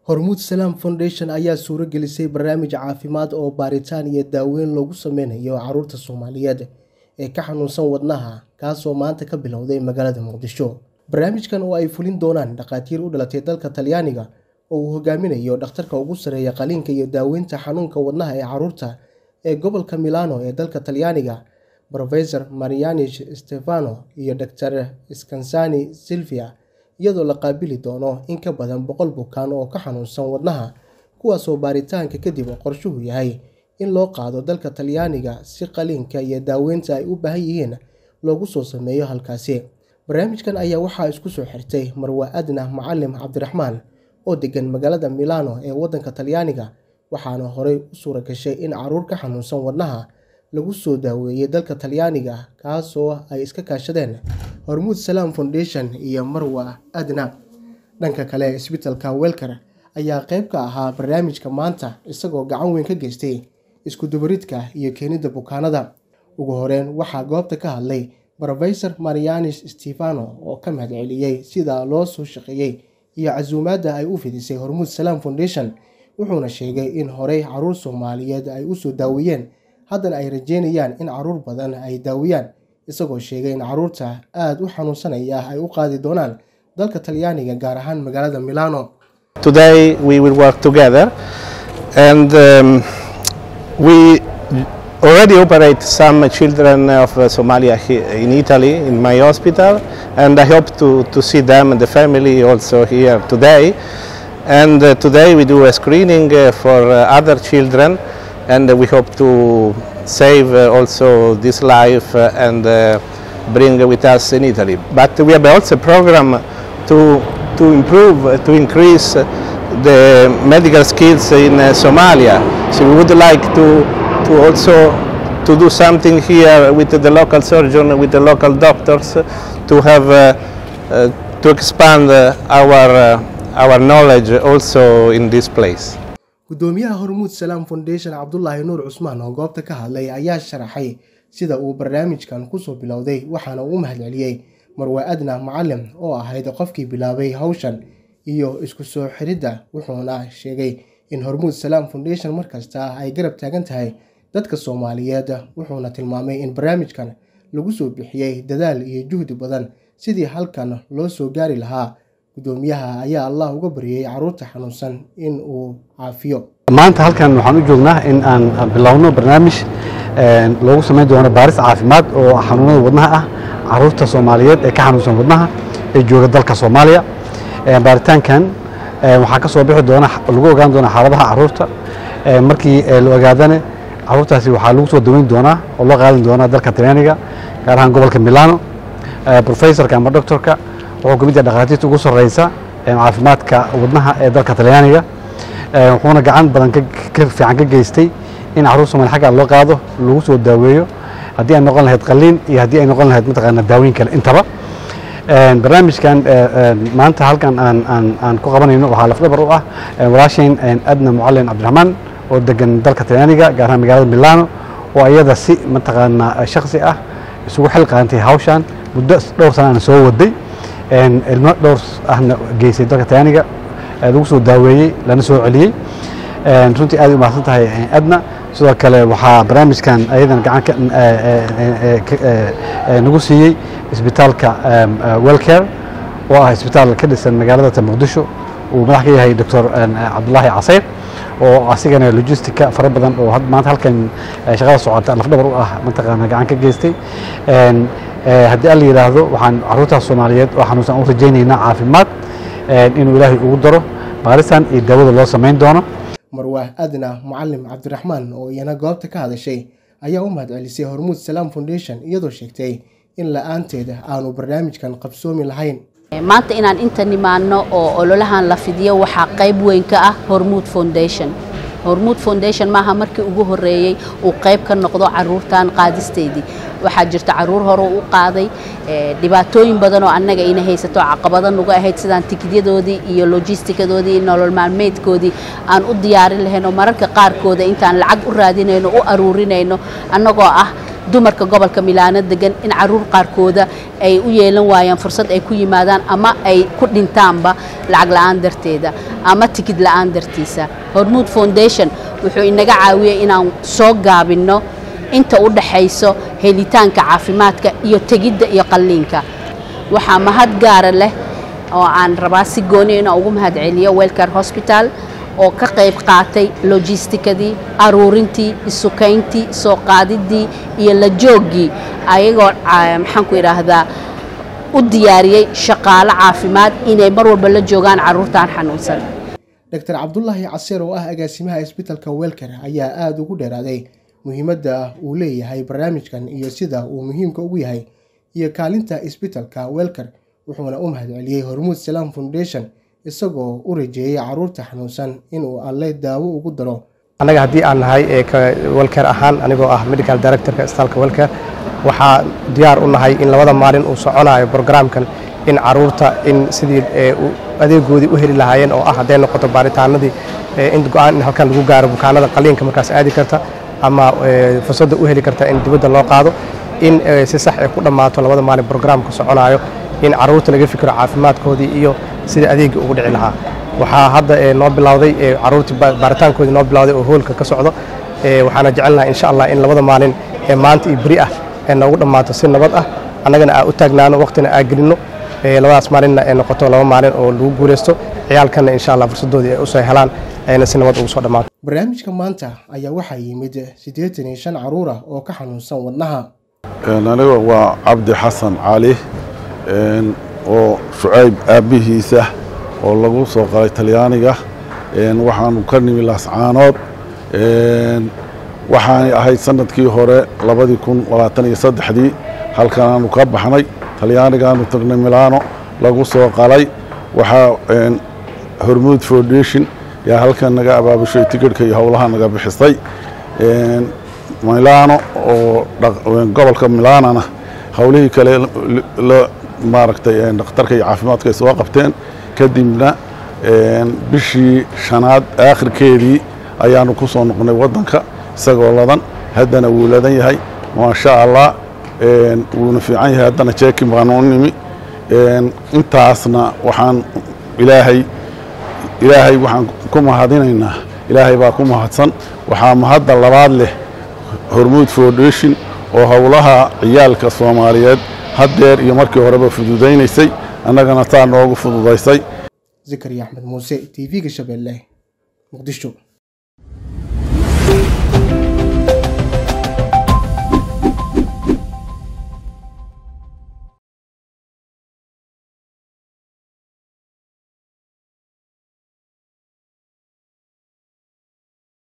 hormuud salaam foundation ayaa suuro gelisay barnaamij caafimaad oo baaritaan iyo daaweyn loogu sameynayo caruurta soomaaliyeed ee ka xanuunsan wadnaha kaasoo maanta ka bilowday magaalada muqdisho barnaamijkan oo ay fulin doonaan dhakhaatiir u dhalatay dalka talyaaniga oo uu hogaaminayo dhakhtarka ugu sarreeya qaliinka iyo daaweynta xanuunka wadnaha ee caruurta ee gobolka milano ee dalka talyaaniga rofesor marianish stefano iyo dor skansani silvia iyadoo la qaabili doono in ka badan boqol bukaan oo ka xanuunsan wadnaha kuwaasoo baaritaanka kadib qorshuhu yahay in loo qaado dalka talyaaniga si qaliinka iyo daaweynta ay u baahan yihiin loogu soo sameeyo halkaasi barnaamijkan ayaa waxaa isku soo xirtay marwa adna macalim cabdiraxmaan oo degan magaalada milano ee waddanka talyaaniga waxaana horey u suura gashay in caruur ka xanuunsan wadnaha lagu soo daaweeyey dalka talyaaniga kaasoo ay iska kaashadeen hormuud salaam foundation iyo marwa adna dhanka kale isbitalka welker ayaa qeyb ka ahaa barnaamijka maanta isagoo gacan weyn ka geystay iskudubaridka iyo keenidda bukaanada ugu horeyn waxaa goobta ka hadlay rofesor marianis stefano oo ka mahad celiyey sida loo soo shaqeeyey iyo casuumaadda ay u fidisay hormuud salaam foundation wuxuuna sheegay in horey caruur soomaaliyeed ay usoo daaweeyeen haddana ay rajeynayaan in caruur badan ay daawiyaan isagoo sheegay in caruurta aada u xanuunsanaya ay u qaadi doonaan dalka talyaaniga gaar ahaan magaalada milano Today we will work together and um, we already operate some children of uh, Somalia he- in Italy in my hospital and I hope to, to see them and the family also here today. And uh, today we do a screening uh, for uh, other children and we hope to save uh, also this life uh, and uh, bring with us in Italy. But we have also a program to, to improve, uh, to increase uh, the medical skills in uh, Somalia. So we would like to, to also to do something here with the local surgeon, with the local doctors, uh, to have uh, uh, to expand uh, our uh, our knowledge also in this place. gudoomiyaha hormuud salaam foundation cabdulaahi nuur cusmaan oo goobta ka hadlay ayaa sharaxay sida uu barnaamijkan kusoo bilowday waxaana uu u mahad celiyey marwa adna macalim oo ahayd qofkii bilaabay hawshan iyo isku soo xiridda wuxuuna sheegay in hormuud salaam foundation markasta ay garab taagan tahay dadka soomaaliyeed wuxuuna tilmaamay in barnaamijkan lagu soo bixiyey dadaal iyo juhdi badan sidii halkan loo soo gaari lahaa gudoomiyaha ayaa allah uga baryay caruurta xanuunsan in uu caafiyo maanta halkan waxaan u joognaa in aan bilowno barnaamij een, loogu samayn doono baaris caafimaad oo xanuunada wadnaha ah caruurta soomaaliyeed ee ka xanuunsan wadnaha ee jooga dalka soomaaliya Een, baaritaankan een, waxaa ka soo bixi doona lagu ogaan doona xaaladaha caruurta Een, markii ee, la ogaadane caruurtaasi waxaa lagu soo daweyn doonaa oo loo qaadan doonaa dalka talyaaniga gaar ahaan gobolka milano Ee, professorka ama doctorka wuxuu ka mid yahay dhakhaatiirta ugu sarreysa ee caafimaadka wadnaha ee dalka talyaaniga Ee, wuxuuna gacan badan ka ka fiican ka geystay in caruur Soomaali xagga loo qaado lagu soo daaweeyo haddii ay noqon lahayd qaliin iyo haddii ay noqon lahayd mataqaana daaweyn kale intaba Een, barnaamijkan ee, een, maanta halkan aan aan aan ku qabanayno waxaa lafdhabar u ah een, walaashayn een, adna mucalin cabdiraxmaan oo degan dalka talyaaniga gaar ahaan magaalada milano oo iyada si mataqaana shakhsi ah isugu xil qaantay hawshan muddo dhowr sanana soo waday Een, ilmo dhowr ahna geysay dalka talyaaniga ee lagu soo daaweeyey lana soo celiyey Een, runtii aad ay u mahadsan tahay een, adna sidoo kale waxaa barnaamijkan ayadan gacan ka ee, ee, ee, ka- ee, ee, nagu siiyey isbitaalka em, eh, wellcare oo ah isbitaal ka dhisan magaalada muqdisho uu madax ka yahay doctor cabdulaahi caseyr oo asigana logistica fara badan oo had- maanta halkan eh, shaqada socota lafdhabar u ah mataqaana gacan ka geystay Een, eh, haddii alla yidhaahdo waxaan caruurtaas soomaaliyeed oo xanuunsan u rajaynaynaa caafimaad een, inuu ilaahay ugu daro baarisan iyo daawada loo samayn doono marwa adna macalim cabdiraxmaan oo iyana goobta ka hadashay ayaa u mahad celisay hormuud salaam foundation iyadoo sheegtay in la-aanteeda aanu barnaamijkan qabsoomi lahayn maanta inaan inta nimaano oo ololahan la fidiyo waxaa qayb weyn ka ah hormuud foundation hormuud foundation maaha markii ugu horeeyey uu qayb ka noqdo caruurtan qaadisteedii waxaa jirta caruur hore u qaaday eh, dhibaatooyin badan oo annaga ina haysato caqabado nagu ahayd sidaan tikidyadoodii iyo logistikadoodii iyo nolol maalmeedkoodii aan u diyaarin lahayn oo mararka qaarkooda intaan lacag u raadinayno u aruurinayno annagoo ah dumarka gobolka milaano degan in caruur qaarkooda ay u yeelan waayaan fursad ay ku yimaadaan ama ay ku dhintaanba lacag la-aan darteeda ama tikid la-aan dartiisa hormuud foundation wuxuu inaga caawiyey inaan soo gaabinno inta u dhaxayso helitaanka caafimaadka iyo tegidda iyo qalliinka waxaa mahad gaara leh oo aan rabaa si gooni inaan ugu mahad celiyo welcare hosbital oo ka qayb qaatay logistikadii aruurintii isukayntii soo qaadidii iyo la jooggii ayagoo maxaan ku idhaahdaa u diyaariyey shaqaalo caafimaad inay mar walba la joogaan carruurtaan xanuunsan doctor cabdulaahi caseer oo ah agaasimaha isbitalka welker ayaa aada ugu dheeraaday muhiimadda uu leeyahay barnaamijkan iyo sida uu muhiimka ugu yahay iyo kaalinta isbitalka welker wuxuuna u mahad celiyey hormuud salaam foundation isagoo u rajeeyey caruurta xanuunsan inuu alle daawo ugu daro annaga haddii aan nahay welker ahaan anigoo ah medical directorka isbitaalka welker waxaa diyaar u nahay in labada maalin uu soconayo brograamkan in caruurta in sidii adeegoodii u heli lahaayeen oo ah hadday noqoto baaritaanadii in go-aan in halkan lagu gaaro bukaanada qaliinka markaas aadi karta ama fursadda u heli karta in dibadda loo qaado in si sax ay ku dhammaato labada maalin brograamka soconayo in caruurta laga fikiro caafimaadkoodii iyo sida adeegii ugu dhici lahaa waxaa hadda noo bilowday caruurtii baaritaankoodii noo bilowday oo hoolka ka socdo waxaana jecelnaha insha allah in labada maalin ee maanta iyo beri ah ee noogu dhammaato si nabad ah annagana aa u taagnaano waqtina aa gelinno labadaas maalinna ay noqoto laba maalin oo lagu guulaysto ciyaalkanna insha allah fursaddoodii ay usoo helaan ayna si nabad ugu soo dhammaato barnaamijka maanta ayaa waxaa yimid siddeetan iyo shan caruura oo ka xanuunsan wadnaha aniga waa cabdi xasan cali oo shucayb aabbihiisa oo lagu soo qalay talyaaniga waxaanu ka nimi laascaanood waxaanay ahayd sanadkii hore labadii kun labaatan iyo saddexdii halkanaanu ka baxnay talyaanigaanu tagnay milaano lagu soo qalay waxaa hormuud foundation yaa halkan naga abaabushay tigidhka iyo howlaha naga bixisay milaano oo gobolka milaanana howlihii kale maaragtay dhakhtarka iyo caafimaadka ay soo qabteen kadibna bishii shanaad aakhirkeedii ayaanu ku soo noqnay waddanka isagoo ladan haddana wuu ladan yahay maasha allah wuuna fiican yahay haddana jeekin baanu u nimi intaasna waxaan ilaahay ilaahay waxaan ku mahadinaynaa ilaahay baa ku mahadsan waxaa mahadda labaad leh hormuud foundation oo howlaha ciyaalka soomaaliyeed haddeer iyo markii horeba fududaynaysay annagana taa noogu fududaysay zakariya axmed muuse t v-ga shabeelle muqdisho